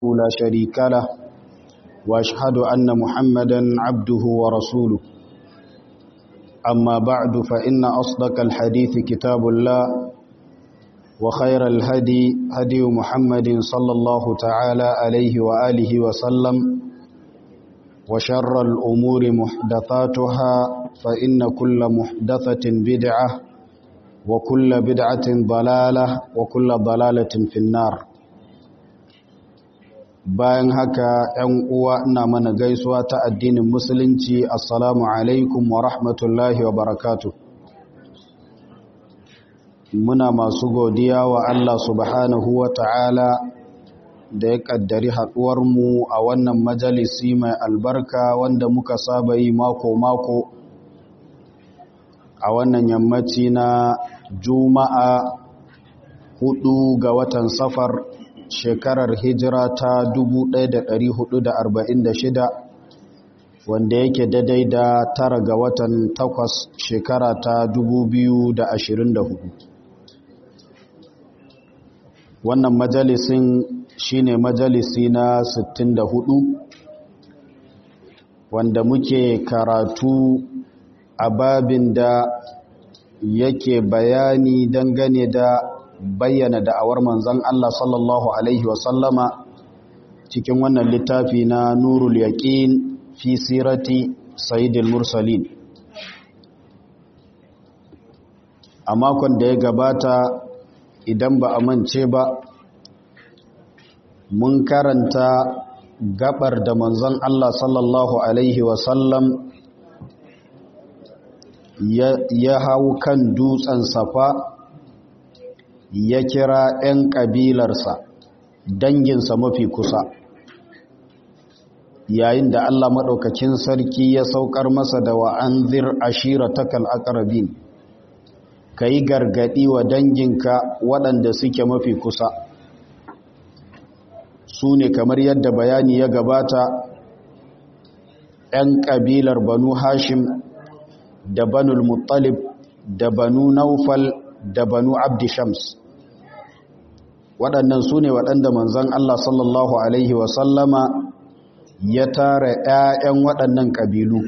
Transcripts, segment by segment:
لا شريك له واشهد ان محمدا عبده ورسوله اما بعد فان اصدق الحديث كتاب الله وخير الهدي هدي محمد صلى الله تعالى عليه واله وسلم وشر الامور محدثاتها فان كل محدثه بدعه وكل بدعه ضلاله وكل ضلاله في النار bayan haka ‘yan uwa ina mana gaisuwa ta addinin musulunci assalamu alaikum wa rahmatullahi wa barakatu muna masu godiya wa Allah subhanahu wa ta'ala da ya ƙaddari haɗuwarmu a wannan majalisi mai albarka wanda muka saba yi mako-mako a wannan yammaci na juma'a hudu ga watan safar shekarar hijira ta 1446 wanda yake daidai da tara ga watan takwas shekara ta 2024 wannan majalisin shine majalisi na 64 wanda muke karatu a babin da yake bayani dangane da bayyana da'awar manzan Allah sallallahu Alaihi wasallama cikin wannan littafi na nurul yaƙin fi sirati sayidil mursalin a makon da ya gabata idan ba a mance ba mun karanta gabar da manzan Allah sallallahu Alaihi wasallam ya hau kan dutsen safa ya kira 'yan ƙabilarsa danginsa mafi kusa yayin da Allah maɗaukakin sarki ya saukar masa da wa'anzir ashira takal akarabin ka yi gargaɗi wa danginka waɗanda suke mafi kusa su ne kamar yadda bayani ya gabata 'yan ƙabilar banu hashim da banul muttalib da banu naufal da banu abdi shams waɗannan su ne waɗanda manzan Allah sallallahu Alaihi wasallama ya tara ‘ya'yan waɗannan ƙabilu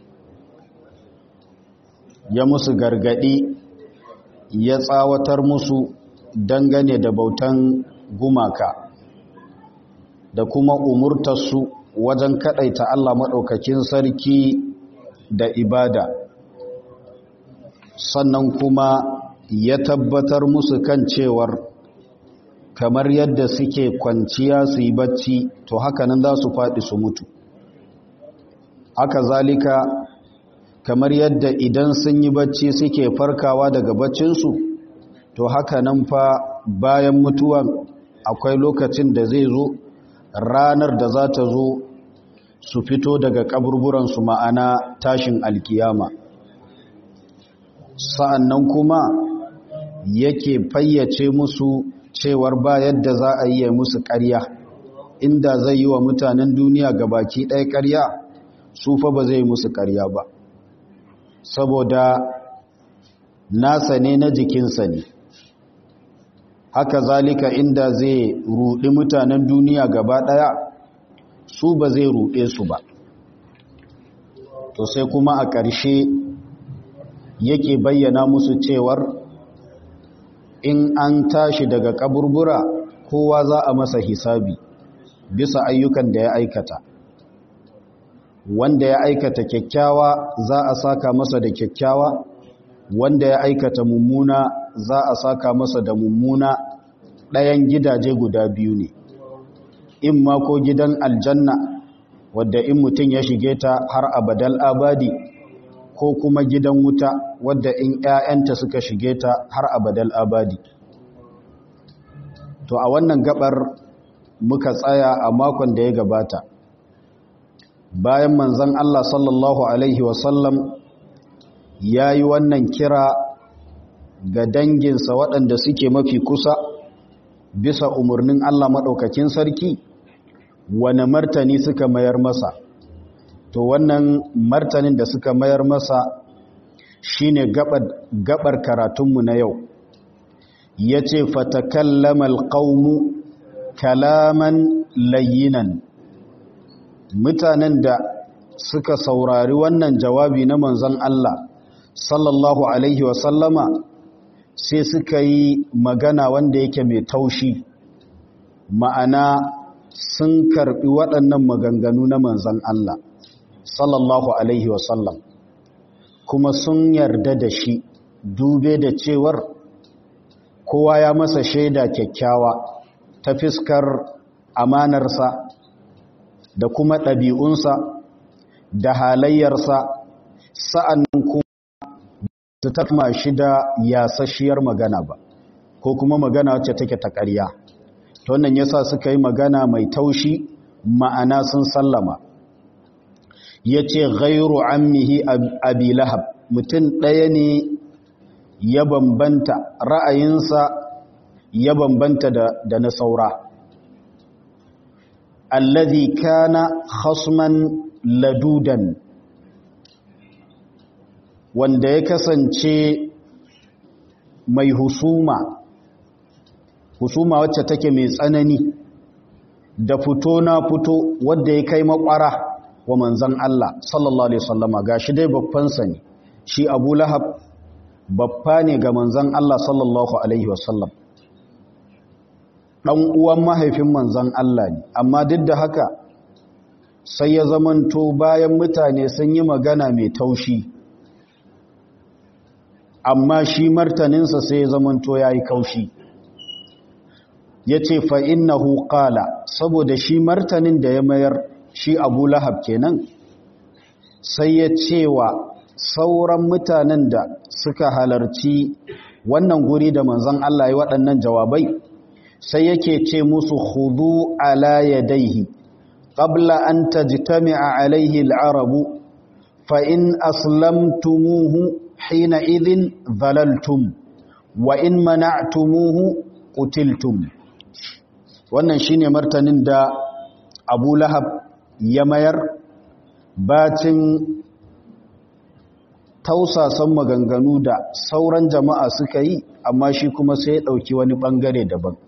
ya musu gargaɗi ya tsawatar musu dangane da bautan gumaka da kuma umurtarsu wajen kaɗaita Allah maɗaukakin sarki da ibada sannan kuma ya tabbatar musu kan cewar kamar yadda suke kwanciya su yi bacci to haka nan za su faɗi su mutu haka zalika kamar yadda idan sun yi bacci suke farkawa daga baccinsu to haka nan fa bayan mutuwan akwai lokacin da zai zo ranar da za ta zo su fito daga kaburburansu ma'ana tashin alkiyama sa'an nan kuma yake fayyace musu cewar ba yadda za a yi musu ƙarya inda zai yi wa mutanen duniya baki ɗaya ƙarya su fa ba zai musu ƙarya ba saboda nasa ne na jikinsa ne haka zalika inda zai ruɗi mutanen duniya gaba ɗaya su ba zai ruɗe su ba to sai kuma a ƙarshe yake bayyana musu cewar in an tashi daga kaburbura kowa za a masa hisabi bisa ayyukan da ya aikata wanda ya aikata kyakkyawa za a saka masa da kyakkyawa wanda ya aikata mummuna za a saka masa da mummuna ɗayan gidaje guda biyu ne in ma ko gidan aljanna wadda in mutum ya shige ta har abadal abadi ko kuma gidan wuta wadda in ‘ya'yanta suka shige ta har abadal abadi. To a wannan gabar muka tsaya a makon da ya gabata. Bayan manzan Allah sallallahu Alaihi wasallam ya yi wannan kira ga danginsa waɗanda suke mafi kusa bisa umarnin Allah maɗaukakin sarki, wane martani suka mayar masa. to wannan martanin da suka mayar masa shine gabar, gabar karatunmu na yau yace fatakallama alqaumu kalaman layyinan mutanen da suka saurari wannan jawabi na manzon Allah sallallahu alaihi wasallama sai suka yi magana wanda yake mai taushi ma'ana sun karbi waɗannan maganganu na manzon Allah sallallahu alaihi wasallam kuma sun yarda da shi dube da cewar kowa ya masa shaida kyakkyawa ta fiskar amanarsa da kuma ɗabi'unsa da halayyarsa sa'annan kuma su takma shi da yasasshiyar magana ba ko kuma magana wacce take ta ƙarya ta wannan yasa suka yi magana mai taushi ma'ana sun sallama ya ce gairu ammihi abi lahab mutum ɗaya ne ya bambanta ra'ayinsa ya bambanta da na saura allazi kana khasman ladudan wanda ya kasance mai husuma husuma wacce take mai tsanani da fito na fito wadda ya kai makwara wa manzan Allah sallallahu alaihi wasallama gashi dai babbansa ne shi Abu Lahab babba ne ga manzan Allah sallallahu alaihi wasallam dan uwan mahaifin manzan Allah ne amma duk da haka sai ya zamanto bayan mutane sun yi magana mai taushi amma shi martaninsa sai ya zamanto ya yi kaushi ya ce fa'innahu ƙala saboda shi martanin da ya mayar shi abu lahab kenan sai ya cewa sauran mutanen da suka halarci wannan guri da manzan Allah ya waɗannan jawabai sai yake ce musu hudu ala yadaihi qabla an tajtami'a alaihi al'arabu fa in aslamtumuhu hina idhin dhalaltum wa in mana'tumuhu qutiltum wannan shine martanin da Abu Lahab ya mayar bacin tausasan maganganu da sauran jama'a suka yi amma shi kuma sai ya dauki wani bangare daban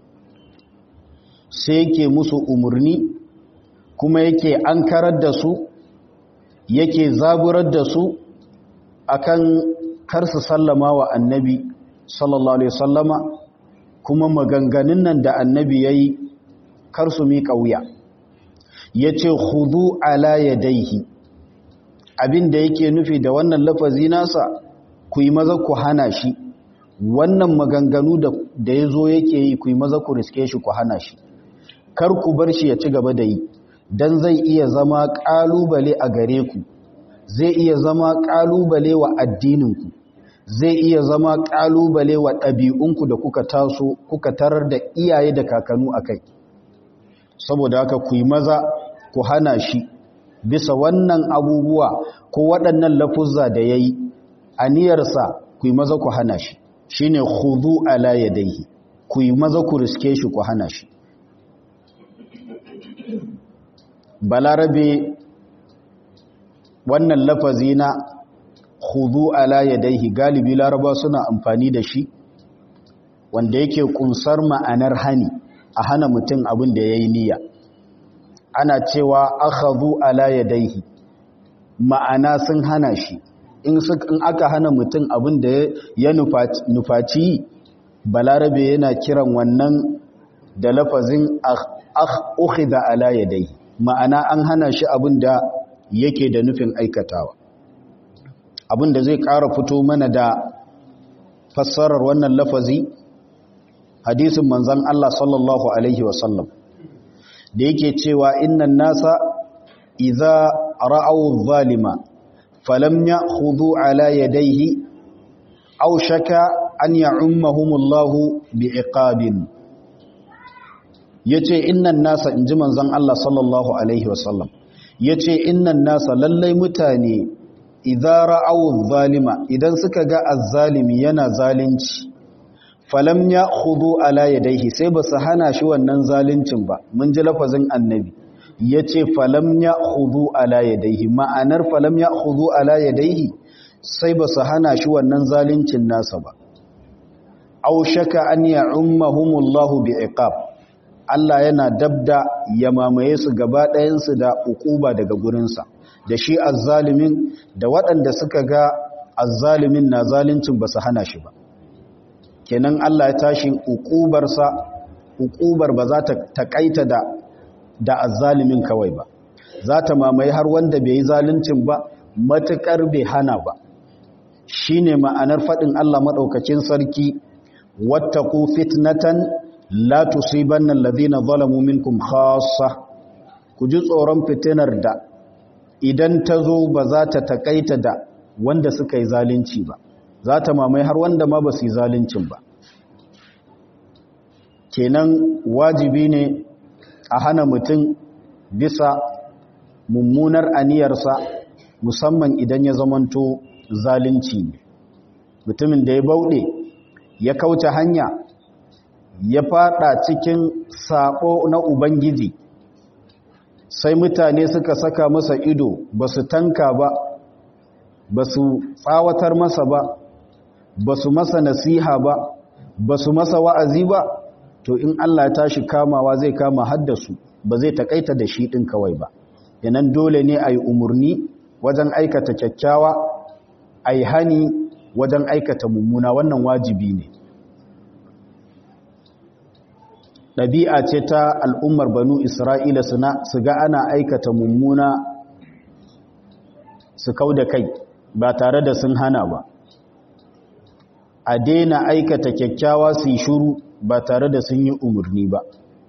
sai yake musu umurni kuma yake ankarar da su yake zaburar da su akan kar su sallama wa annabi sallallahu alaihi sallama kuma maganganun nan da annabi yayi kar su miƙa wuya yace khudu ala yadayhi abinda yake nufi da wannan lafazi nasa ku yi maza ku hana shi wannan maganganu da da yazo yake yi ku yi maza ku riske shi ku hana shi kar ku bar shi ya ci gaba da yi dan zai iya zama kalubale a gare ku zai iya zama ƙalubale wa addininku zai iya zama ƙalubale wa ɗabi'unku da kuka taso kuka tarar da iyaye da kakanu a kai saboda haka ku yi maza ku hana shi bisa wannan abubuwa ko waɗannan lafuzza da ya yi aniyarsa ku yi maza ku hana shi shi ne hudu ala ya daihi ku yi maza ku riske shi ku hana shi balarabe wannan lafazi na khudu ala yadayhi galibi laraba suna amfani da shi wanda yake kunsar ma'anar hani a hana mutum abin da yayi niyya ana cewa akhadhu ala yadayhi ma'ana sun hana shi in aka hana mutum abin da ya nufaci balarabe yana kiran wannan da lafazin ukhidha ala yadayhi ma'ana an hana shi abin da yake da nufin aikatawa abin da zai ƙara fito mana da fassarar wannan lafazi hadisin manzan Allah sallallahu alaihi wasallam da yake cewa innan nasa idza ra'aw zalima falam ya'khudhu ala yadayhi aw shaka an ya'ummahumullahu bi'iqabin yace innan nasa inji manzan Allah sallallahu alaihi wasallam ya ce innan nasa lallai mutane idara awun zalima idan suka ga azzalimi yana zalunci falam ya hudu ala yadaihi sai ba su hana shi wannan zaluncin ba mun ji lafazin annabi ya ce falam ya hudu ala yadaihi ma'anar falam ya hudu ala yadaihi sai ba su hana shi wannan zaluncin nasa ba au shaka an ya ummahumullahu bi iqab Allah yana dabda ya mamaye su gaba ɗayansu da ukuba daga gurinsa da shi azzalimin da waɗanda suka ga azzalimin na zalincin ba su hana shi ba kenan Allah ya tashi ukubarsa ukubar ba za ta taƙaita da da azzalimin kawai ba za ta mamaye har wanda bai yi zaluncin ba matuƙar bai hana ba shine ma'anar faɗin Allah maɗaukacin sarki wattaqu fitnatan la tusibanna alladhina zalamu minkum khassa ku ji tsoron fitinar da idan ta zo ba za ta takaita da wanda suka yi zalunci ba za ta mamaye har wanda ma ba su yi zaluncin ba kenan wajibi ne a hana mutum bisa mummunar aniyarsa musamman idan ya zamanto zalunci ne mutumin da ya bauɗe ya kauce hanya ya fada cikin sabo na ubangiji sai mutane suka saka masa ido ba su tanka ba ba su tsawatar masa ba ba su masa nasiha ba ba su masa wa'azi ba to in Allah ya tashi kamawa zai kama haddasu ba zai takaita da shi ɗin kawai ba yanan dole ne a yi umarni wajen aikata kyakkyawa a yi hani wajen aikata mummuna wannan wajibi ne ɗabi'a ce ta al'ummar banu isra'ila su ga ana aikata mummuna su kau da kai ba tare da sun hana ba a daina aikata kyakkyawa su yi shuru ba tare da sun yi umarni ba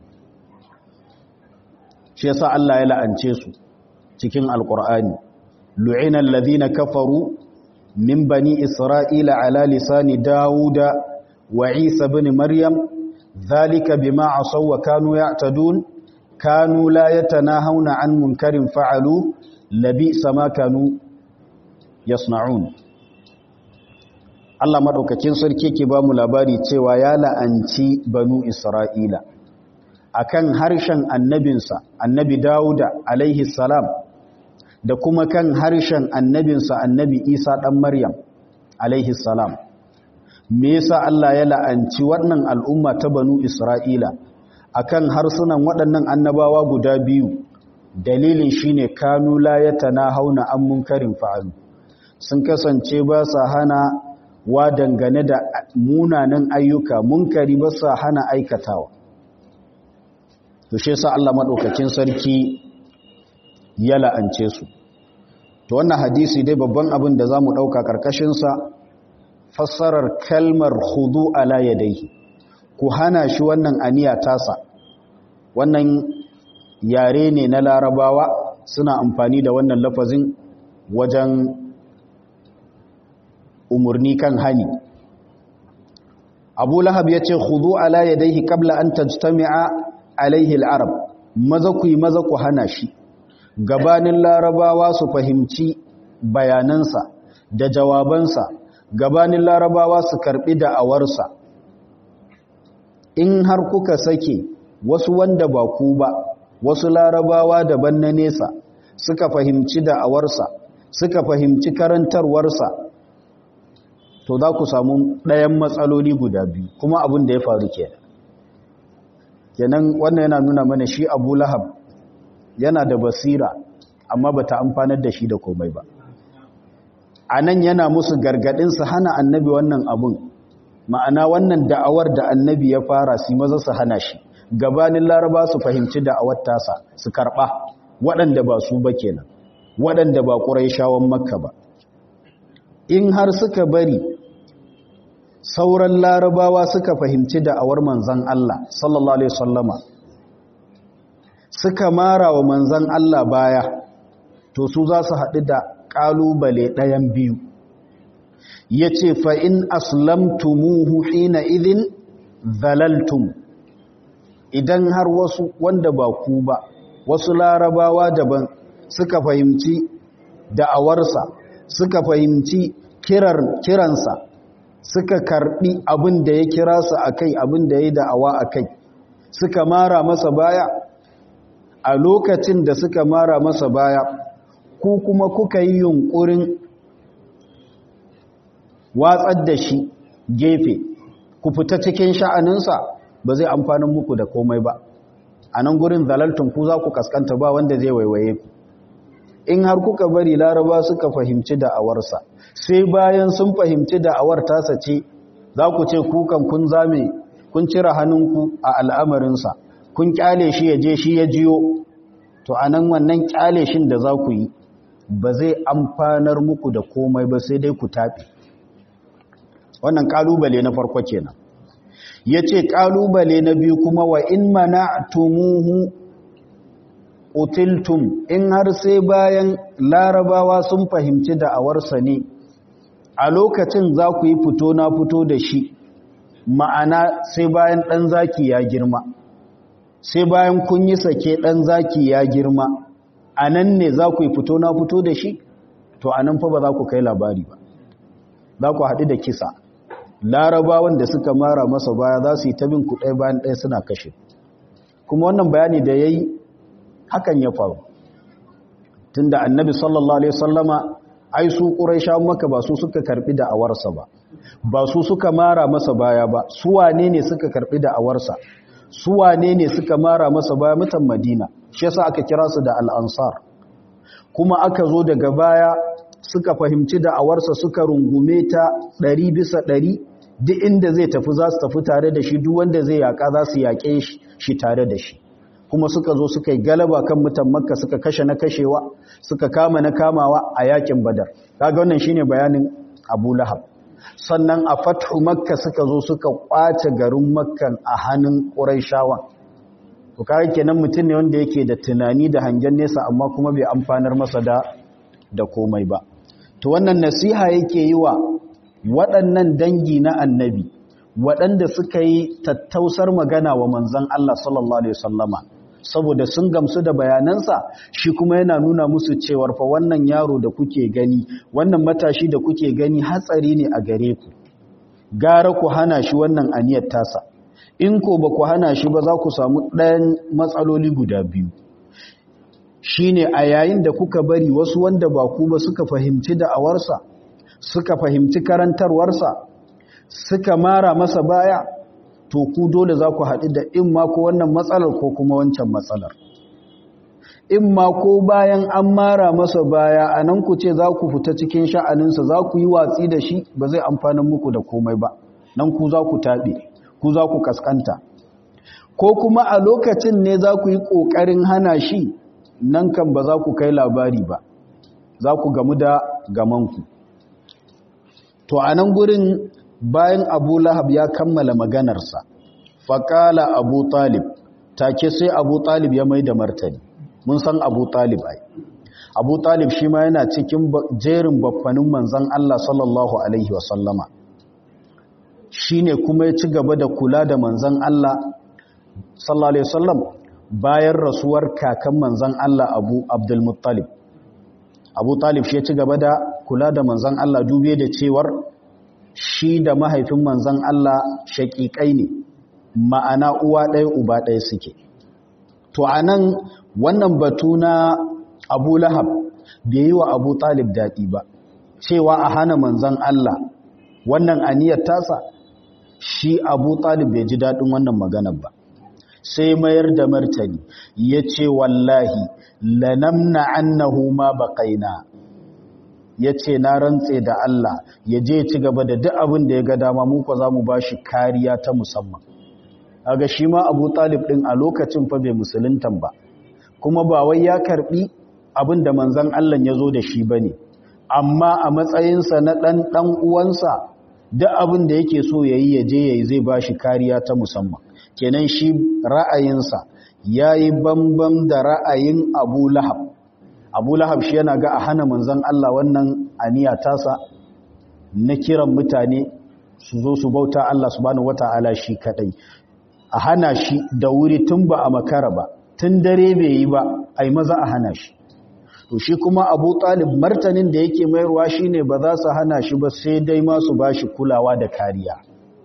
shi yasa Allah ya la'ance su cikin alkur'ani lu'ina alladhina kafaru min bani isra'ila ala lisani dawuda wa isa ibn maryam dhalika bima asaw wa kanu ya'tadun kanu la yatanahawna an munkarin fa'alu labi sama kanu yasna'un Allah madaukakin sarki ke ba mu labari cewa ya la'anci banu isra'ila akan harshen annabinsa annabi Dawuda alaihi salam da kuma kan harshen annabinsa annabi Isa dan Maryam alaihi salam me yasa Allah ya la'anci wannan al'umma ta banu Isra'ila akan harsunan waɗannan annabawa guda biyu dalilin shine kanu la yatanahawna an munkarin fa'alu sun kasance ba sa hana wa dangane da munanan ayyuka munkari ba sa hana aikatawa to shi yasa Allah madaukakin sarki ya la'ance su to wannan hadisi dai babban abin da zamu dauka karkashin sa fassarar kalmar khudu ala yadayhi ku hana shi wannan aniya tasa wannan yare ne na larabawa suna amfani da wannan lafazin wajen umurni kan hani abu lahab ya ce khudu ala yadayhi qabla an tajtami'a alaihi al'arab maza ku yi maza ku hana shi gabanin larabawa su fahimci bayanansa da jawabansa gabanin larabawa su karbi da'awarsa in har kuka sake wasu wanda ba ku ba wasu larabawa daban na nesa suka fahimci da'awarsa suka fahimci karantarwarsa to za ku samu ɗayan matsaloli guda biyu kuma abin da ya faru kenan kenan wannan yana nuna mana shi abu lahab yana da basira amma ba ta amfanar da shi da komai ba a nan yana musu gargaɗinsu hana annabi wannan abun ma'ana wannan da'awar da annabi ya fara su maza su hana shi gabanin laraba su fahimci da'awar tasa su karɓa waɗanda ba su ba kenan waɗanda ba ƙurai shawon makka ba in har suka bari sauran larabawa suka fahimci da'awar manzan Allah sallallahu alaihi wasallama suka mara wa manzan Allah baya to su za su haɗu da ƙalubale ɗayan biyu ya ce fa'in aslamtumuhu hina idin zalaltum idan har wasu wanda ba ku ba wasu larabawa daban suka fahimci da'awarsa suka fahimci kiransa suka karbi abin da ya kira su a kai abin da ya da'awa a kai suka mara masa baya a lokacin da suka mara masa baya ku kuma kuka yi yunkurin watsar da shi gefe ku fita cikin sha'aninsa ba zai amfanin muku da komai ba a nan gurin zalaltun ku za ku kaskanta ba wanda zai waiwaye ku in har kuka bari laraba suka fahimci da'awarsa sai bayan sun fahimci da'awar tasa ce za ku ce kukan kun zame kun cire hannunku a al'amarinsa kun kyale shi ya je shi ya jiyo to a nan wannan kyale shin da za ku yi ba zai amfanar muku da komai ba sai dai ku tafi wannan kalubale na farko kenan ya ce kalubale na biyu kuma wa in mana'tumuhu utiltum in har sai bayan larabawa sun fahimci da'awarsa ne a lokacin za ku yi fito na fito da shi ma'ana sai bayan ɗan zaki ya girma sai bayan kun yi sake ɗan zaki ya girma a nan ne za ku yi fito na fito da shi to a nan fa ba za ku kai labari ba za ku haɗu da kisa larabawan da suka mara masa baya za su yi tabin ku ɗaya bayan ɗaya suna kashe kuma wannan bayani da ya yi hakan ya faru tun da annabi sallallahu alaihi sallama ai su ƙuraisha maka ba su suka karɓi da awarsa ba ba su suka mara masa baya ba su wane ne suka karɓi da awarsa su wane ne suka mara masa baya mutan madina shi yasa aka kira su da al'ansar kuma aka zo daga baya suka fahimci da awarsa suka rungume ta ɗari bisa ɗari duk inda zai tafi za su tafi tare da shi duk wanda zai yaƙa za su yaƙe shi tare da shi kuma suka zo suka yi galaba kan mutan makka suka kashe na kashewa suka kama na kamawa a yakin badar kaga wannan shine bayanin abu lahab sannan a fathu makka suka zo suka kwace garin makkan a hannun ƙuraishawan to kaga kenan mutum ne wanda yake da tunani da hangen nesa amma kuma bai amfanar masa da da komai ba to wannan nasiha yake yi wa waɗannan dangi na annabi waɗanda suka yi tattausar magana wa manzan Allah sallallahu alaihi wasallama saboda sun gamsu da bayanansa shi kuma yana nuna musu cewar fa wannan yaro da kuke gani wannan matashi da kuke gani hatsari ne a gare ku gara ku hana shi wannan aniyar tasa in ko ba ku hana shi ba za ku samu ɗayan matsaloli guda biyu shine a yayin da kuka bari wasu wanda ba ku ba suka fahimci da'awarsa suka fahimci karantarwarsa suka mara masa baya to ku dole za ku haɗu da in ma ko wannan matsalar ko kuma wancan matsalar in ma ko bayan an mara masa baya a nan ku ce za ku fita cikin sha'aninsa za ku yi watsi da shi ba zai amfanin muku da komai ba nan ku za ku taɓe ku za ku kaskanta ko kuma a lokacin ne za ku yi ƙoƙarin hana shi nan kan ba za ku kai labari ba za ku gamu da gamanku to a nan gurin bayan abu lahab ya kammala maganarsa faƙala abu talib take sai abu talib ya mai da martani mun san abu talib ai abu talib shi ma yana cikin jerin baffanin manzan Allah sallallahu alaihi wasallama shi ne kuma ya ci gaba da kula da manzan Allah sallallahu alaihi wasallam bayan rasuwar kakan manzan Allah abu abdulmuttalib abu talib shi ya ci gaba da kula da manzan Allah dube da cewar shi da mahaifin manzan Allah shaƙiƙai ne ma'ana uwa ɗaya uba ɗaya suke to a nan wannan batu na abu lahab bai yi wa abu talib daɗi ba cewa a hana manzan Allah wannan aniyar tasa shi abu talib bai ji daɗin wannan maganar ba sai mayar da martani ya ce wallahi lanamna annahu ma baƙaina ya ce na rantse da Allah ya je ci gaba da duk abin da ya ga dama muka za mu ba shi kariya ta musamman aga shi ma abu talib ɗin a lokacin fa bai musuluntan ba kuma ba wai ya karɓi abin da manzan Allah ya zo da shi ba ne amma a matsayinsa na ɗan ɗan uwansa duk abin da yake so ya yi ya je ya yi zai ba shi kariya ta musamman kenan shi ra'ayinsa ya yi bambam da ra'ayin abu lahab abu lahab shi yana ga a hana manzan Allah wannan aniya tasa na kiran mutane su zo su bauta Allah subhanahu wata'ala shi kadai a hana shi da wuri tun ba a makara ba tun dare bai yi ba ai maza a hana shi to shi kuma abu talib martanin da yake mayarwa shine ba za su hana shi ba sai dai ma su bashi kulawa da kariya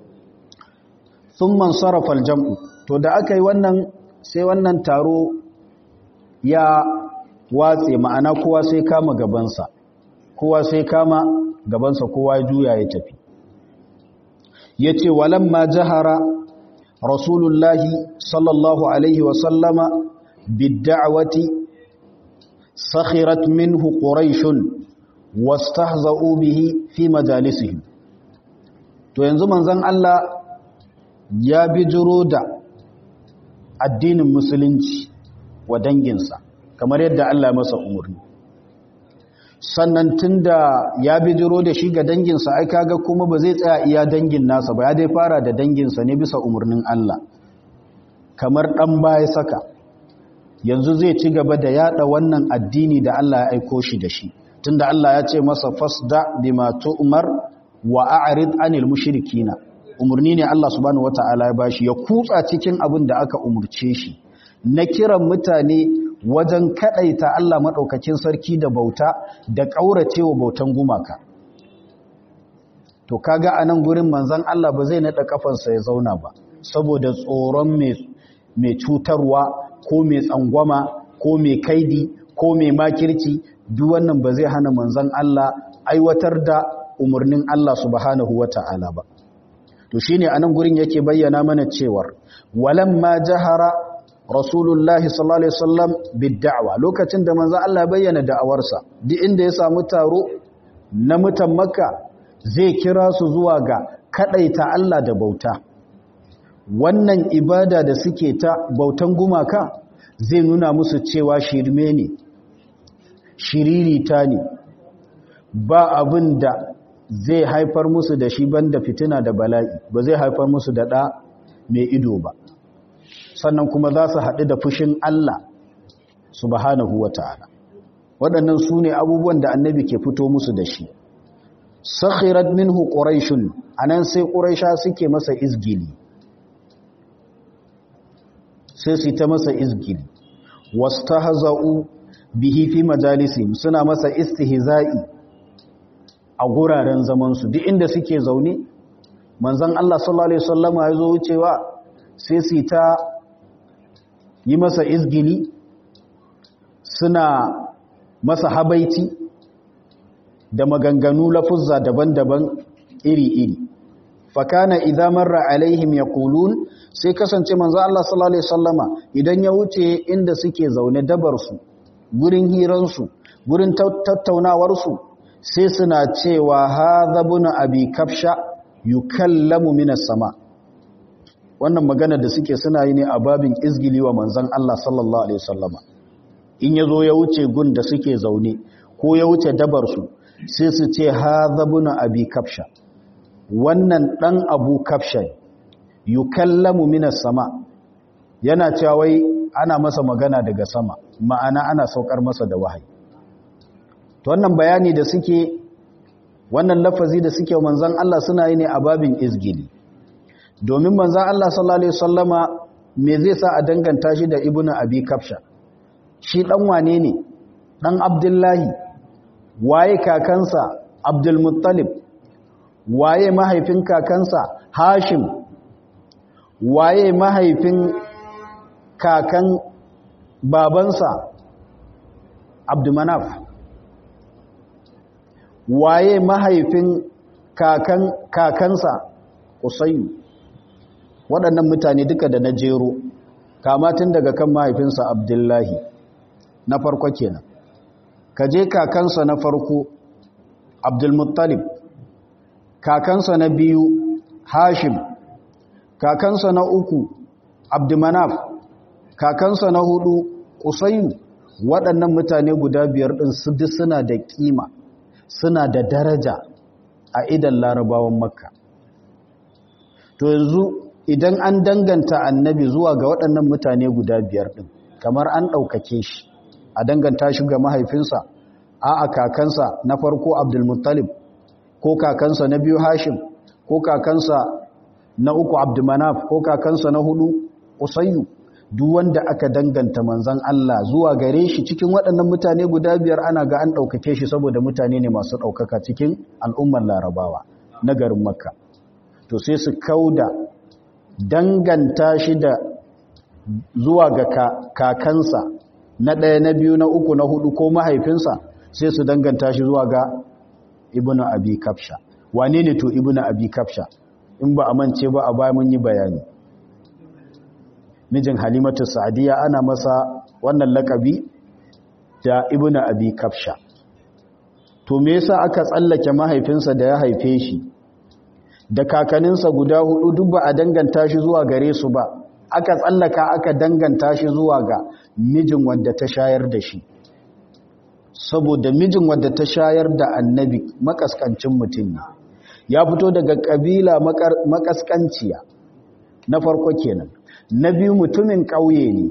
sun man sarrafa aljam'u to da aka yi wannan sai wannan taro ya watse ma'ana kowa sai kama gabansa kowa sai kama gabansa kowa juya ya tafi ya ce walamma jahara rasulullahi sallallahu alaihi wasallama bidda'wati sakhirat minhu quraishun wastahza'u bihi fi majalisihim to yanzu manzon Allah ya bijiro da addinin musulunci wa danginsa kamar yadda Allah masa umarni sannan tunda ya bijiro da shi ga danginsa ai kaga kuma ba zai tsaya iya dangin nasa ba ya dai fara da danginsa ne bisa umarnin Allah kamar dan baya saka yanzu zai ci gaba da yada wannan addini da Allah ya aiko shi da shi tunda Allah ya ce masa fasda bima tu'mar wa a'rid anil mushrikina umarni ne Allah subhanahu wata'ala ya bashi ya kutsa cikin abin da aka umurce shi na kiran mutane wajen kadaita Allah madaukakin sarki da bauta da kauracewa bautan gumaka to kaga anan gurin manzon Allah ba zai nada kafansa ya zauna ba saboda tsoron mai mai cutarwa ko mai tsangwama ko mai kaidi ko mai makirci duk wannan ba zai hana manzon Allah aiwatar da umarnin Allah subhanahu wata'ala ba to shine anan gurin yake bayyana mana cewar walamma jahara rasulullahi sallallahu alaihi wasallam bid'awa lokacin da manzo Allah bayyana da'awarsa duk inda ya samu taro na mutan makka zai kira su zuwa ga kadaita Allah da bauta wannan ibada da suke ta bautan gumaka zai nuna musu cewa shirme ne shiririta ne ba abin da zai haifar musu da shi banda fitina da bala'i ba zai haifar musu da ɗa mai ido ba sannan kuma za su haɗu da fushin Allah subhanahu wa ta'ala waɗannan su ne abubuwan da annabi ke fito musu da shi sakhirat minhu quraishun anan sai quraisha suke masa izgili sai su ta masa izgili wastahza'u bihi fi majalisihim suna masa istihza'i a guraren zamansu duk inda suke zaune manzon Allah sallallahu alaihi wasallama ya zo wucewa sai su ta yi masa izgili suna masa habaiti da maganganu lafuzza daban-daban iri-iri fakana idza marra alaihim yaqulun sai kasance manzo Allah sallallahu alaihi wasallama idan ya wuce inda suke zaune dabar su gurin hiran su gurin tattaunawar su sai suna cewa hadha ibn abi kafsha yukallamu minas sama wannan magana da suke suna yi ne a babin izgili wa manzon Allah sallallahu alaihi wasallama in yazo ya wuce gun da suke zaune ko ya wuce dabar su sai su ce hadha ibn abi kafsha wannan dan abu kafsha yukallamu minas sama yana cewa wai ana masa magana daga sama ma'ana ana saukar masa da wahayi to wannan bayani da suke wannan lafazi da suke manzon Allah suna yi ne a babin izgili domin manzon Allah sallallahu alaihi wasallama me zai sa a danganta shi da ibnu abi kafsha shi dan wane ne dan abdullahi waye kakansa abdul muttalib waye mahaifin kakansa hashim waye mahaifin kakan babansa abdumanaf waye mahaifin kakan kakansa usayu waɗannan mutane duka da na jero kamatin daga kan mahaifinsa abdullahi na farko kenan ka je kakansa na farko abdulmuttalib kakansa na biyu hashim kakansa na uku abdumanaf kakansa na hudu kusayu waɗannan mutane guda biyar ɗin su duk suna da ƙima suna da daraja a idan larabawan makka to yanzu idan an danganta annabi zuwa ga waɗannan mutane guda biyar ɗin kamar an ɗaukake shi a danganta shi ga mahaifinsa a a kakansa na farko abdulmuttalib ko kakansa na biyu hashim ko kakansa na uku abdulmanaf ko kakansa na hudu usayyu duk wanda aka danganta manzan Allah zuwa gare shi cikin waɗannan mutane guda biyar ana ga an ɗaukake shi saboda mutane ne masu ɗaukaka cikin al'ummar larabawa na garin makka to sai su kauda danganta shi da zuwa ga kakansa na ɗaya na biyu na uku na hudu ko mahaifinsa sai su danganta shi zuwa ga ibnu abi kafsha wane ne to ibnu abi kafsha in ba a mance ba a baya mun yi bayani mijin halimatu sa'adiyya ana masa wannan lakabi da ibnu abi kafsha to me yasa aka tsallake mahaifinsa da ya haife shi da kakaninsa guda hudu duk ba a danganta shi zuwa gare su ba aka tsallaka aka danganta shi zuwa ga mijin wanda ta shayar da shi saboda mijin wanda ta shayar da annabi makaskancin mutum ne ya fito daga kabila makaskanciya na farko kenan na biyu mutumin ƙauye ne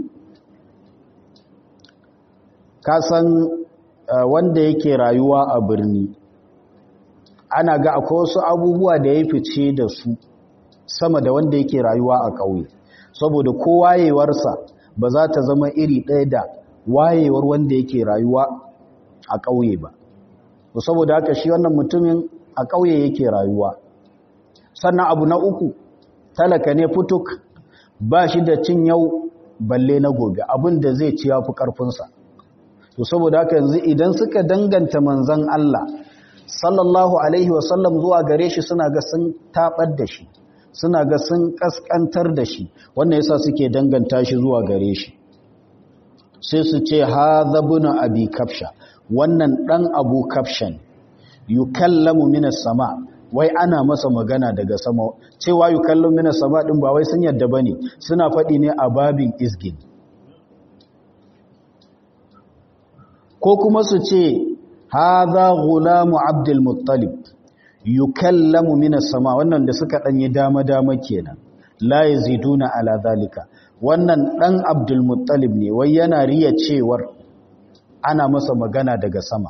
kasan wanda yake rayuwa a birni ana ga akwai wasu abubuwa da ya fice da su sama da wanda yake rayuwa a ƙauye saboda ko wayewarsa ba za ta zama iri ɗaya da wayewar wanda yake rayuwa a ƙauye ba saboda haka shi wannan mutumin a ƙauye yake rayuwa sannan abu na uku talaka ne fituk ba shi da cin yau balle na gobe abin da zai ci ya fi ƙarfinsa to saboda haka yanzu idan suka danganta manzan Allah sallallahu alaihi wasallam zuwa gare shi suna ga sun tabar da shi suna ga sun kaskantar da shi wannan yasa suke danganta shi zuwa gare shi sai su ce hadha ibn abi kafsha wannan dan abu kafshan yukallamu minas sama wai ana masa magana daga sama cewa yukallamu minas sama din ba wai sun yadda bane suna faɗi ne a babin izgin ko kuma su ce hadha gulamu abdul muttalib yukallamu minas sama wannan da suka danyi dama dama kenan la yaziduna ala zalika wannan dan abdul muttalib ne wai yana riya cewar ana masa magana daga sama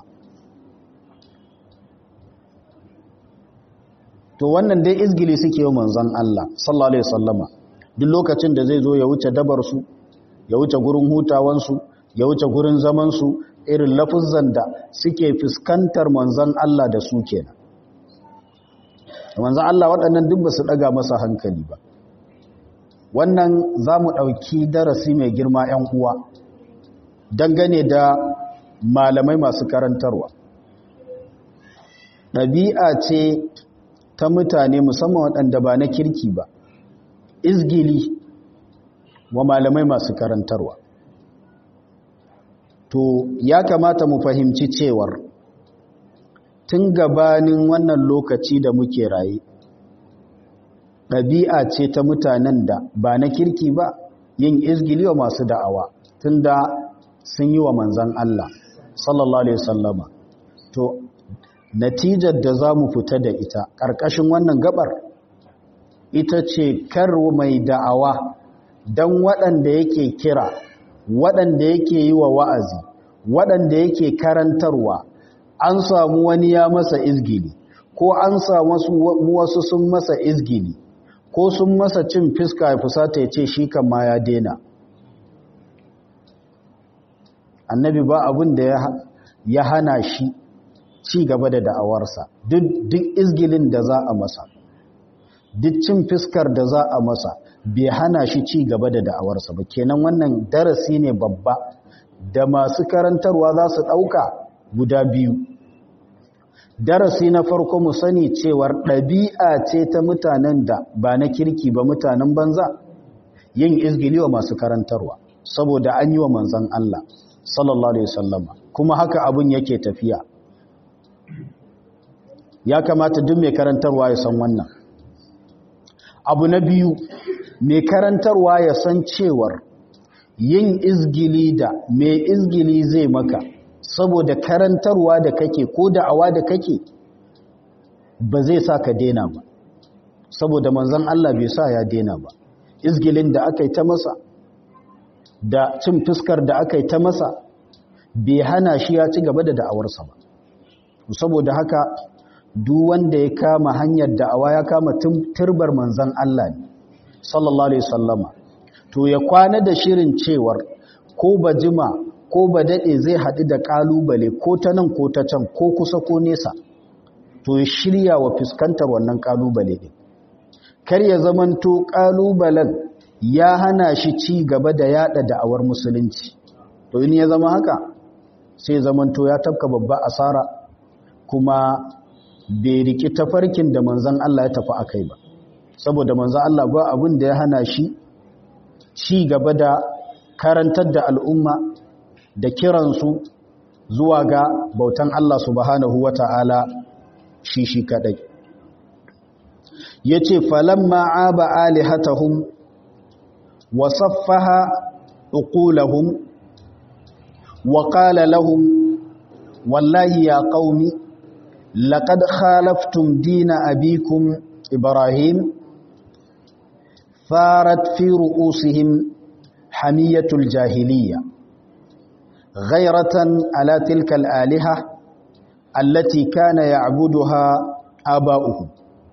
to wannan dai izgili suke yi manzon Allah sallallahu alaihi wasallama duk lokacin da zai zo ya wuce dabar su ya wuce gurin hutawan su ya wuce gurin zaman su irin lafuzan da suke fuskantar manzon Allah da su kenan manzon Allah waɗannan duk ba su daga masa hankali ba wannan za mu ɗauki darasi mai girma 'yan uwa dangane da malamai masu karantarwa ɗabi'a ce ta mutane musamman waɗanda ba na kirki ba izgili wa malamai masu karantarwa to ya kamata mu fahimci cewar tun gabanin wannan lokaci da muke raye ɗabi'a ce ta mutanen da ba na kirki ba yin izgili wa masu da'awa tun da sun yi wa manzan Allah sallallahu Alaihi wasallama to natijar da za mu fita da ita ƙarƙashin wannan gabar ita ce kar mai da'awa don waɗanda yake kira waɗanda yake yi wa wa'azi waɗanda yake karantarwa an samu wani ya masa izgili ko an samu wasu sun masa izgili ko sun masa cin fiska ya fusata ya ce shi kan ma ya dena annabi ba abin da ya hana shi ci gaba da da'awarsa duk izgilin da za a masa duk cin fiskar da za a masa bai hana shi ci gaba da da'awarsa ba kenan wannan darasi ne babba da masu karantarwa za su ɗauka guda biyu darasi na farko mu sani cewar ɗabi'a ce ta mutanen da ba na kirki ba mutanen banza yin izgili wa masu karantarwa saboda an yi wa manzan Allah sallallahu alaihi wasallama kuma haka abun yake tafiya ya kamata duk mai karantarwa ya san wannan abu na biyu mai karantarwa ya san cewar yin izgili da mai izgili zai maka saboda karantarwa da kake ko da'awa da kake ba zai sa ka dena ba saboda manzon Allah bai sa ya dena ba izgilin da aka yi ta masa da cin fuskar da aka yi ta masa bai hana shi ya ci gaba da da'awarsa ba saboda haka duk wanda ya kama hanyar da'awa ya kama turbar manzon Allah ne sallallahu alaihi wasallama to ya kwana da shirin cewar ko ba jima ko ba daɗe zai haɗu da ƙalubale ko ta nan ko ta can ko kusa ko nesa to ya shirya wa fuskantar wannan ƙalubale ɗin kar ya zamanto ƙalubalen ya hana shi ci gaba da yaɗa da'awar musulunci to in ya zama haka sai zamanto ya tafka babba asara kuma bai riki tafarkin da manzan Allah ya tafi akai ba saboda manzan Allah ba abin da ya hana shi ci gaba da karantar da al'umma da kiransu zuwa ga bautan Allah subhanahu wa ta'ala shi shi kadai ya ce falamma aba alihatahum wa saffaha uqulahum wa qala lahum wallahi ya qaumi laqad khalaftum dina abikum ibrahim farat fi ru'usihim hamiyatul jahiliya ghayratan ala tilka al-aliha allati kana ya'buduha aba'uhum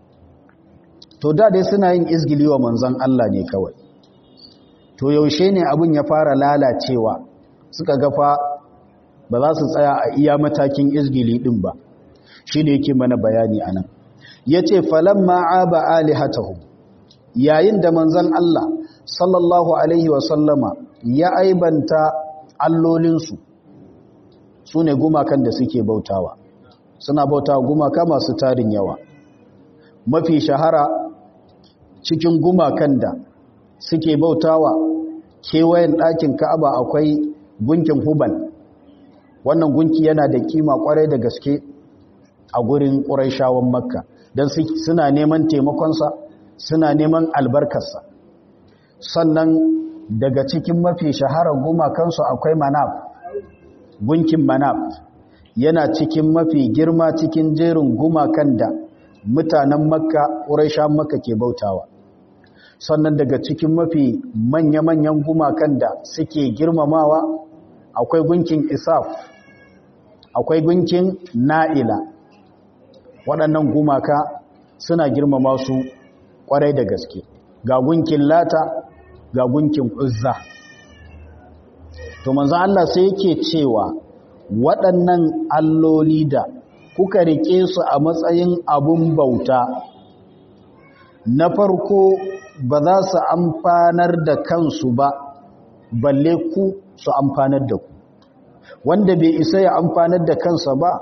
to da dai suna yin izgili wa manzon Allah ne kawai to yaushe ne abun ya fara lalacewa suka gafa ba za su tsaya a iya matakin izgili din ba shine yake mana bayani anan yace falamma aba alihatahum yayin da manzon Allah sallallahu alaihi wa sallama ya aibanta allolinsu sune gumakan da suke bautawa suna bautawa gumaka masu tarin yawa mafi shahara cikin gumakan da suke bautawa kewayen ɗakin ka'aba akwai gunkin hubal wannan gunki yana da kima kwarai da gaske a gurin ƙuraishawan makka don suna neman taimakonsa suna neman albarkarsa sannan daga cikin mafi shaharar gumakansu akwai manaf gunkin manaf yana cikin mafi girma cikin jerin gumakan da mutanen makka ƙuraishawan makka ke bautawa sannan daga cikin mafi manya-manyan gumakan da suke girmamawa akwai gunkin isaf akwai gunkin na'ila waɗannan gumaka suna girmama su ƙwarai da gaske ga gunkin lata ga gunkin uzza to manzo Allah sai yake cewa waɗannan alloli da kuka rike su a matsayin abun bauta na farko ba za su amfanar da kansu ba balle ku su amfanar da ku wanda bai isa ya amfanar da kansa ba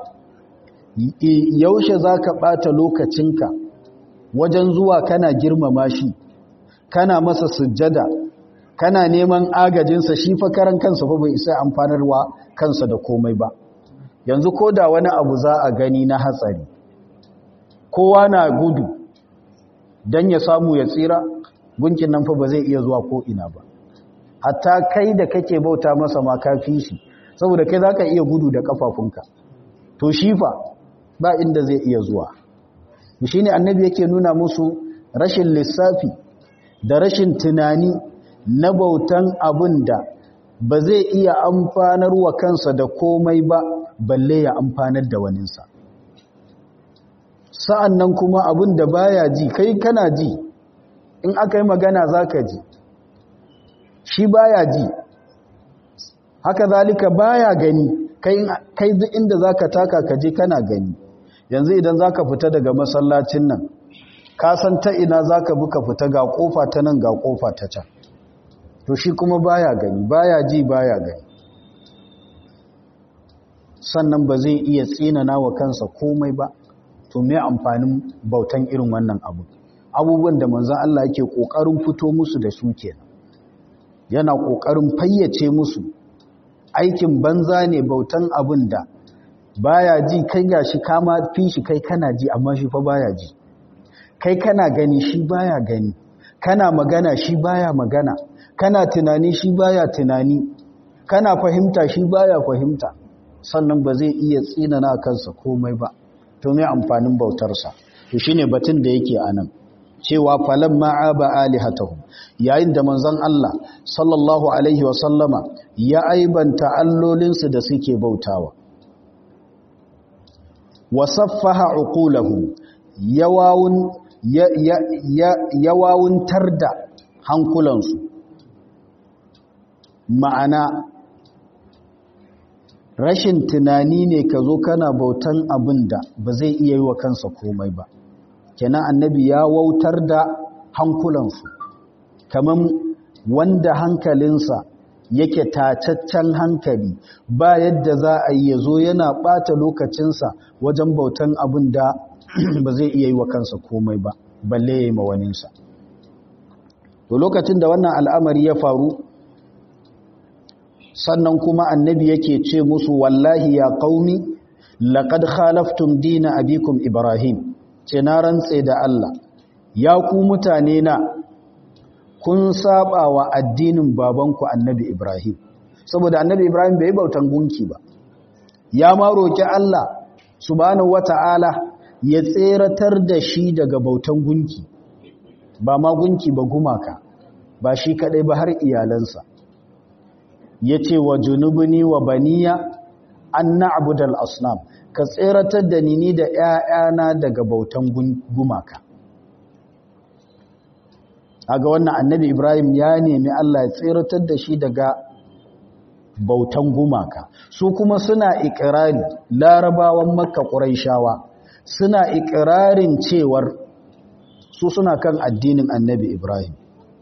yaushe za ka ɓata lokacinka wajen zuwa kana girmama shi kana masa sujjada kana neman agajinsa shi fa karan kansa fa bai isa amfanarwa kansa da komai ba yanzu ko da wani abu za a gani na hatsari kowa na gudu don ya samu ya tsira gunkin nan fa ba zai iya zuwa ko ina ba hatta kai da kake bauta masa ma kafi shi saboda kai zaka iya gudu da kafafunka to shi fa ba inda zai iya zuwa shine annabi yake nuna musu rashin lissafi da rashin tunani na bautan abin da ba zai iya amfanar wa kansa da komai ba balle ya amfanar da waninsa sa'an nan kuma abin da baya ji kai kana ji in aka yi magana za ka ji shi baya ji haka zalika baya gani kai duk inda za ka taka ka je kana gani yanzu idan za ka fita daga masallacin nan ka san ta ina za ka buka fita ga kofa ta nan ga kofa ta can to shi kuma baya gani baya ji baya gani sannan ba zai iya tsinana wa kansa komai ba to me amfanin bautan irin wannan abu abubuwan da manzon Allah yake kokarin fito musu da su kenan yana kokarin fayyace musu aikin banza ne bautan abin da baya ji kai gashi kama fi shi kai kana ji amma shi fa baya ji kai kana gani shi baya gani kana magana shi baya magana kana tunani shi baya tunani kana fahimta shi baya fahimta sannan ba zai iya tsinana kansa komai ba to me amfanin bautarsa to shine batun da yake anan cewa falan ma'aba alihatahum yayin da manzon Allah sallallahu alaihi wa sallama ya aibanta allolinsu da suke bautawa wasaffaha uqulahum yawawun yawawuntar da hankulansu ma'ana rashin tunani ne ka zo kana bautan abin da ba zai iya yi wa kansa komai ba kenan annabi ya wautar da hankulansu kamar wanda hankalinsa yake tacaccen hankali ba yadda za a yi ya zo yana ɓata lokacinsa wajen bautan abin da ba zai iya yi wa kansa komai ba balle ya yi mawaninsa to lokacin da wannan al'amari ya faru sannan kuma annabi yake ce musu wallahi ya qaumi laqad khalaftum dina abikum ibrahim ce na rantse da Allah ya ku mutane na kun saba wa addinin babanku annabi ibrahim saboda annabi ibrahim bai bautan gunki ba ya ma roki Allah subhanahu wata'ala ya tseratar da shi daga bautan gunki ba ma gunki ba gumaka ba shi kadai ba har iyalansa ya ce wa junubuni wa baniya an na'budal asnam ka tseratar da ni da ‘ya'yana daga bautan gumaka aga wannan annabi ibrahim ya nemi allah ya tseratar da shi daga bautan gumaka su kuma suna ikirari larabawan makka ƙuraishawa suna ikirarin cewar su suna kan addinin annabi ibrahim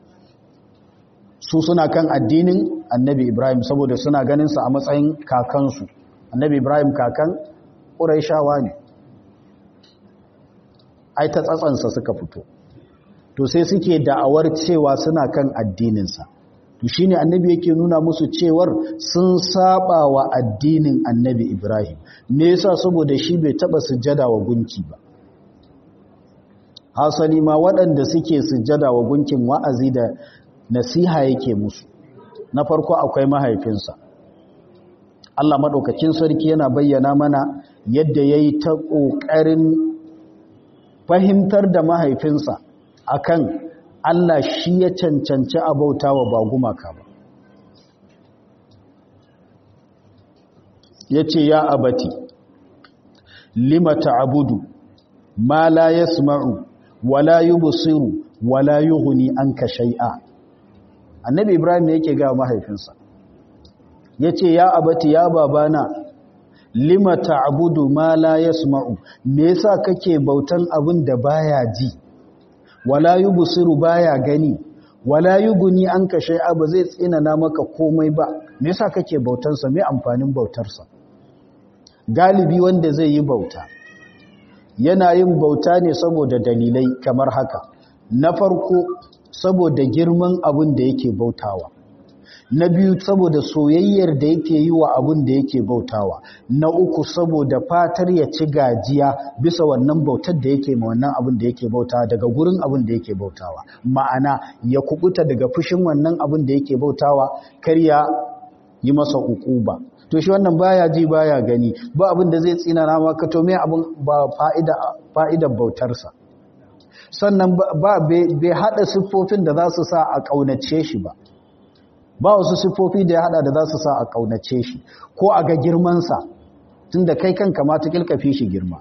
su suna kan addinin annabi ibrahim saboda suna ganinsa a matsayin kakansu annabi ibrahim kakan ƙuraishawa ne ai ta tsatsansa suka fito to sai suke da'awar cewa suna kan addininsa to shine annabi yake nuna musu cewar sun saba wa addinin annabi ibrahim me yasa saboda shi bai taba sujjada wa gunki ba hasali ma waɗanda suke sujjada wa gunkin wa'azi da nasiha yake musu na farko akwai mahaifinsa Allah maɗaukakin sarki yana bayyana mana yadda ya yi ta ƙoƙarin fahimtar da mahaifinsa akan Allah shi ya cancanci abauta wa ba gumaka ba ya ce ya abati lima ta'abudu ma la yasma'u wala yubsiru wala yughni anka shay'a annabi ibrahim ne yake ga mahaifinsa yace ya abati ya babana lima ta'budu ma la yasma'u me yasa kake bautan abin da baya ji wala yubsiru baya gani wala yughni anka shay'a ba zai tsinana maka komai ba me yasa kake bautan sa me amfanin bautar sa galibi wanda zai yi bauta yana yin bauta ne saboda dalilai kamar haka na farko saboda girman abin da yake bautawa na biyu saboda soyayyar da yake yi wa abin da yake bautawa na uku saboda fatar ya ci gajiya bisa wannan bautar da yake ma wannan abin da yake bautawa daga gurin abin da yake bautawa ma'ana ya kubuta daga fushin wannan abin da yake bautawa kar ya yi masa ukuba to shi wannan baya ji baya gani ba abin da zai tsinana maka to me abin ba fa'ida fa'idar bautarsa sannan ba bai hada siffofin da za su sa a kaunace shi ba ba wasu siffofi da ya hada da za su sa a kaunace shi ko a ga girmansa tun da kai kanka ma ta kilkafi shi girma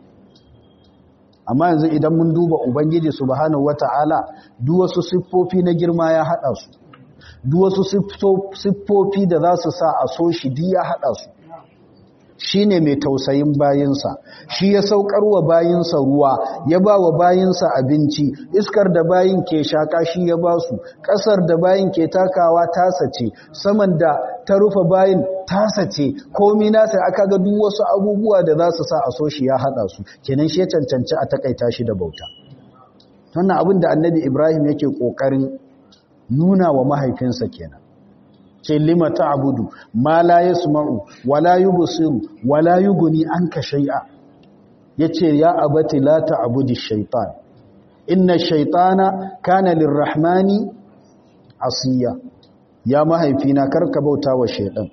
amma yanzu idan mun duba ubangiji subhanahu wata'ala duk wasu siffofi na girma ya hada su duk wasu siffofi da za su sa a so shi duk ya hada su shi ne mai tausayin bayinsa shi ya saukar wa bayinsa ruwa ya ba wa bayinsa abinci iskar da bayin ke shaka shi ya ba su ƙasar da bayin ke takawa tasa ce saman da ta rufe bayin tasa ce komi nasa aka ga duk wasu abubuwa da za su sa a so shi ya haɗa su kenan shi ya cancanci a takaita shi da bauta wannan abin da annabi ibrahim yake ƙoƙarin nuna wa mahaifinsa kenan ce lima ta'budu ma la yasma'u wala yubsiru wala yughni anka shay'a yace ya abati la ta'budi shaytan inna shaytana kana lirrahmani asiya ya mahaifina karka bauta wa shaytan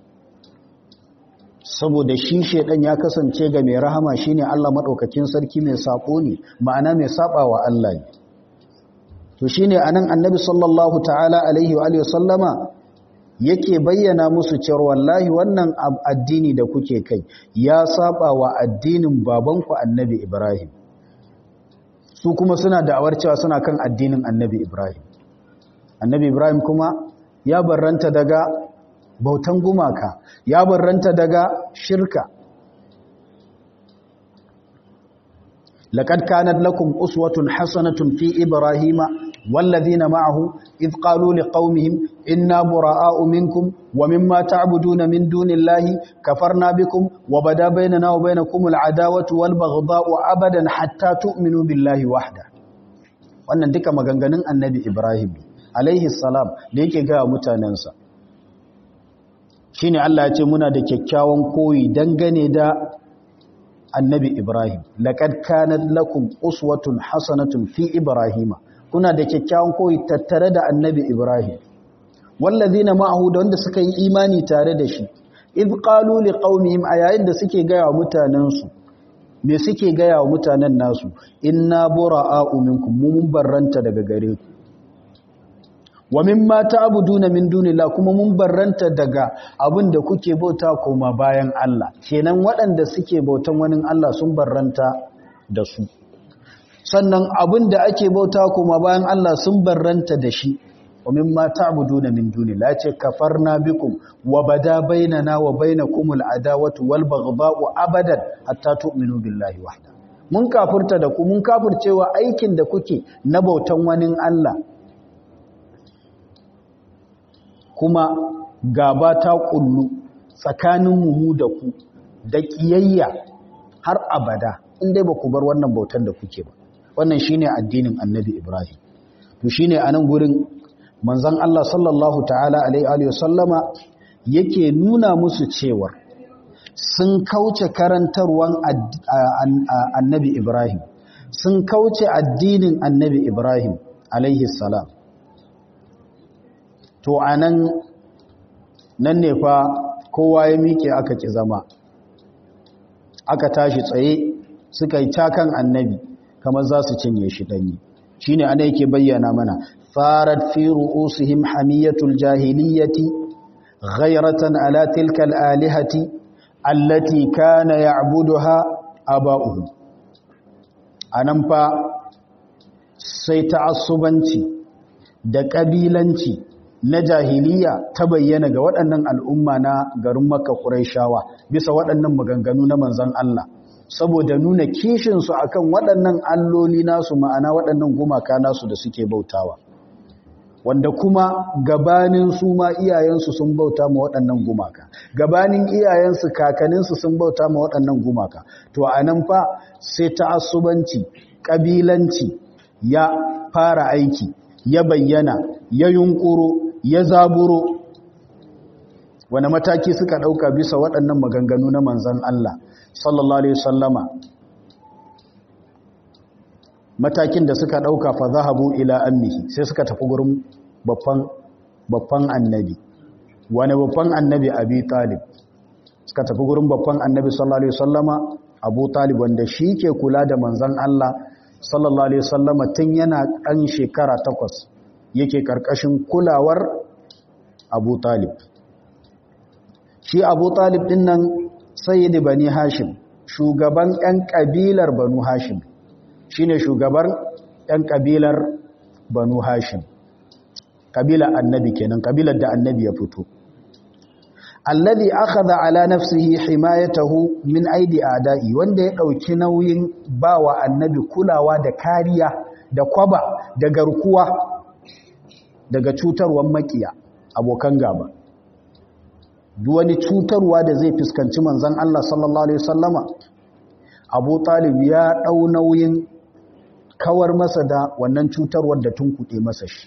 saboda shi shaytan ya kasance ga mai rahama shine Allah madaukakin sarki mai sako ne ma'ana mai sabawa Allah ne to shine anan annabi sallallahu ta'ala alaihi wa alihi sallama yake bayyana musu cewa wallahi wannan addini da kuke kai ya saba wa addinin babanku annabi Ibrahim su kuma suna da'awar cewa suna kan addinin annabi Ibrahim annabi Ibrahim kuma ya barranta daga bautan gumaka ya barranta daga shirka لقد كانت لكم أسوة حسنة في إبراهيم والذين معه إذ قالوا لقومهم إنا براء منكم ومما تعبدون من دون الله كفرنا بكم وبدا بيننا وبينكم العداوة والبغضاء أبدا حتى تؤمنوا بالله وحده wannan duka maganganun annabi Ibrahim alaihi salam da yake gaya mutanensa shine Allah ya ce muna da kyakkyawan koyi dangane da annabi Ibrahim laqad kanat lakum uswatun hasanatun fi ibrahima kuna da kyakkyawan koyi tattare da annabi Ibrahim wallazina ma'ahu da wanda suka yi imani tare da shi id qalu liqaumihim ayayin da suke gaya wa mutanensu me suke gaya wa mutanen nasu inna bura'a'u minkum mun barranta daga gare ku wa mimma ta'buduna min dunillah kuma mun barranta daga abin da kuke bauta koma bayan Allah kenan waɗanda suke bautan wani Allah sun barranta da su sannan abin da ake bauta koma bayan Allah sun barranta da shi wa mimma ta'buduna min dunillah ce kafarna bikum wa bada bainana wa bainakumul adawatu wal baghdha'u abadan hatta tu'minu billahi wahda mun kafurta da ku mun kafurcewa aikin da kuke na bautan wani Allah kuma gaba ta kullu tsakanin mu da ku da kiyayya har abada in dai ba ku bar wannan bautan da kuke ba wannan shine addinin annabi ibrahim to shine anan gurin manzon Allah sallallahu ta'ala alaihi wa sallama yake nuna musu cewa sun kauce karantarwan annabi ibrahim sun kauce addinin annabi ibrahim alaihi salam to anan nan ne fa kowa ya miƙe aka ki zama aka tashi tsaye suka yi cakan annabi kamar za su cinye shi ɗanyi shi ne ana yake bayyana mana farat fi ru'usihim hamiyatul jahiliyyati ghayratan ala tilka alihati allati kana ya'buduha aba'uhum anan fa sai ta'assubanci da kabilanci na jahiliya ta bayyana ga waɗannan al'umma na garin Makka Qurayshawa bisa waɗannan maganganu na manzon Allah saboda nuna kishinsu akan waɗannan alloli nasu ma'ana waɗannan gumaka nasu da suke bautawa wanda kuma gabanin su ma iyayensu sun bauta ma waɗannan gumaka gabanin iyayensu kakaninsu sun bauta ma waɗannan gumaka to a nan fa sai ta'assubanci ƙabilanci ya fara aiki ya bayyana ya yunkuro ya zaburo wani mataki suka ɗauka bisa waɗannan maganganu na manzan Allah sallallahu alaihi sallama matakin da suka ɗauka fa zahabu ila ammihi sai suka tafi gurin babban babban annabi wani babban annabi abi talib suka tafi gurin babban annabi sallallahu alaihi sallama abu talib wanda shi ke kula da manzan Allah sallallahu alaihi sallama tun yana ɗan shekara takwas yake ƙarƙashin kulawar abu talib shi abu talib ɗin nan sayyidi bani hashim shugaban 'yan ƙabilar banu hashim shine shugabar 'yan ƙabilar banu hashim ƙabilar annabi kenan ƙabilar da annabi ya fito alladhi akhadha ala nafsihi himayatahu min aidi a'da'i wanda ya dauki nauyin bawa annabi kulawa da kariya da kwaba da garkuwa daga cutarwar makiya abokan gaba duk wani cutarwa da zai fuskanci manzon Allah sallallahu alaihi wasallama Abu Talib ya dau nauyin kawar masa da wannan cutarwar da tunkuɗe masa shi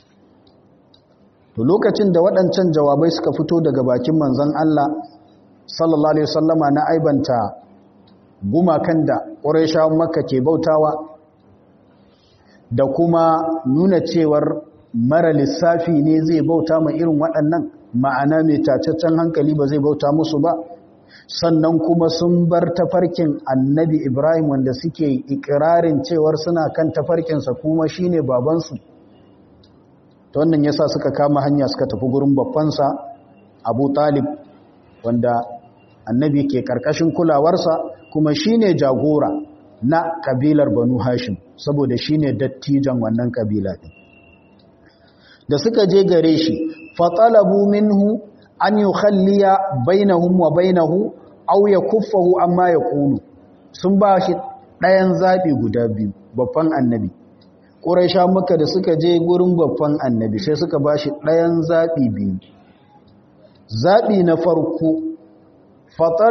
to lokacin da waɗancan jawabai suka fito daga bakin manzon Allah sallallahu alaihi wasallama na aibanta gumakan da Qurayshawan Makka ke bautawa da kuma nuna cewar mara lissafi ne zai bauta ma irin waɗannan ma'ana mai tacaccen hankali ba zai bauta musu ba sannan kuma sun bar tafarkin annabi Ibrahim wanda suke ikirarin cewar suna kan tafarkinsa kuma shine babansu ta wannan yasa suka kama hanya suka tafi gurin babbansa Abu Talib wanda annabi ke karkashin kulawarsa kuma shine jagora na kabilar Banu Hashim saboda shine dattijan wannan kabila din da suka je gare shi fatalabu minhu an yukhalliya bainahum wa bainahu aw yakuffahu amma yaqulu sun ba shi ɗayan zabi guda biyu babban annabi ƙuraisha maka da suka je gurin babban annabi sai suka ba shi ɗayan zaɓi biyu zaɓi na farko fatal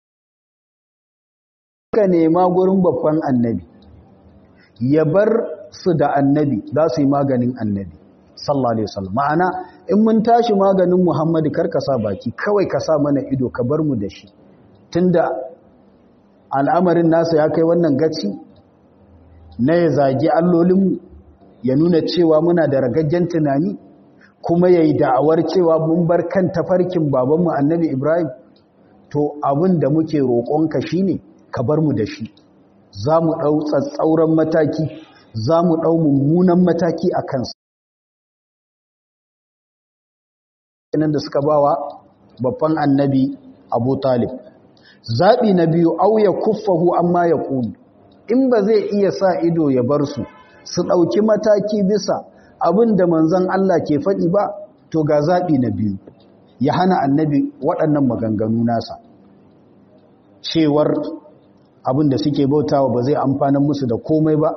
suka nema gurin babban annabi ya bar su da annabi za su yi maganin annabi sallallahu alaihi wasallam ma'ana in mun tashi maganin muhammadu kar ka sa baki kawai ka sa mana ido ka bar mu da shi tunda al'amarin nasa ya kai wannan gaci na ya zagi allolinmu ya nuna cewa muna da ragaggen tunani kuma ya yi da'awar cewa mun bar kan tafarkin babanmu annabi ibrahim to abin da muke roƙonka shi ne ka bar mu da shi za mu ɗau tsatsauran mataki za mu ɗau mummunan mataki a kansa nan da suka bawa babban annabi abu talib zaɓi na biyu auya kuffahu amma ya ƙuni in ba zai iya sa ido ya bar su su ɗauki mataki bisa abin da manzan Allah ke faɗi ba to ga zaɓi na biyu ya hana annabi waɗannan maganganu nasa cewar abin da suke bautawa ba zai amfanin musu da komai ba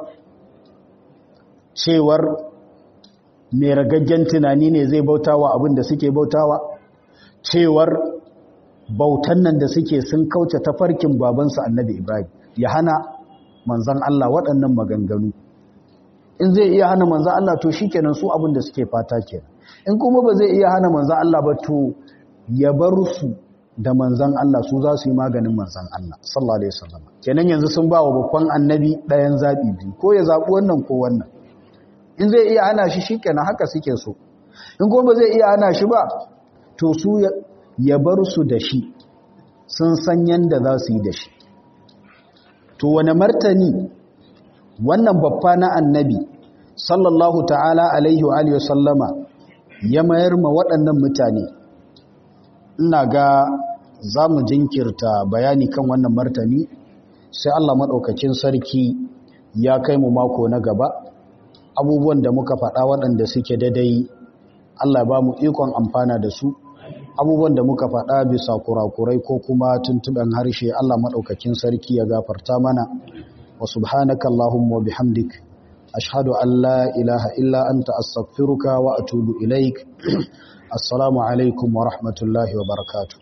cewar mai ragaggen tunani ne zai bautawa abin da suke bautawa cewar bautan nan da suke sun kauce tafarkin babansa annabi ibrahim ya hana manzan Allah waɗannan maganganu in zai iya hana manzan Allah to shi kenan su abin da suke fata kenan in kuma ba zai iya hana manzan Allah ba to ya bar su da manzan Allah su za su yi maganin manzan Allah sallallahu alaihi wasallam kenan yanzu sun ba wa babban annabi ɗayan zaɓi biyu ko ya zaɓi wannan ko wannan in zai iya hana shi shikenan haka suke so in kuma ba zai iya hana shi ba to su ya bar su da shi sun san yanda za su yi da shi to wane martani wannan babba na annabi sallallahu ta'ala alaihi wa alihi sallama ya mayar ma waɗannan mutane ina ga za mu jinkirta bayani kan wannan martani sai Allah maɗaukakin sarki ya kai mu mako na gaba abubuwan da muka faɗa waɗanda suke daidai Allah ba mu ikon amfana da su abubuwan da muka faɗa bisa kurakurai ko kuma tuntuɓen harshe Allah maɗaukakin sarki ya gafarta mana wa subhanaka Allahumma wa bihamdik ashhadu an la ilaha illa anta astaghfiruka wa atubu ilaik assalamu alaikum wa rahmatullahi wa barakatuh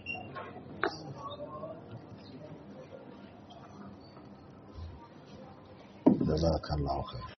jazakallahu khair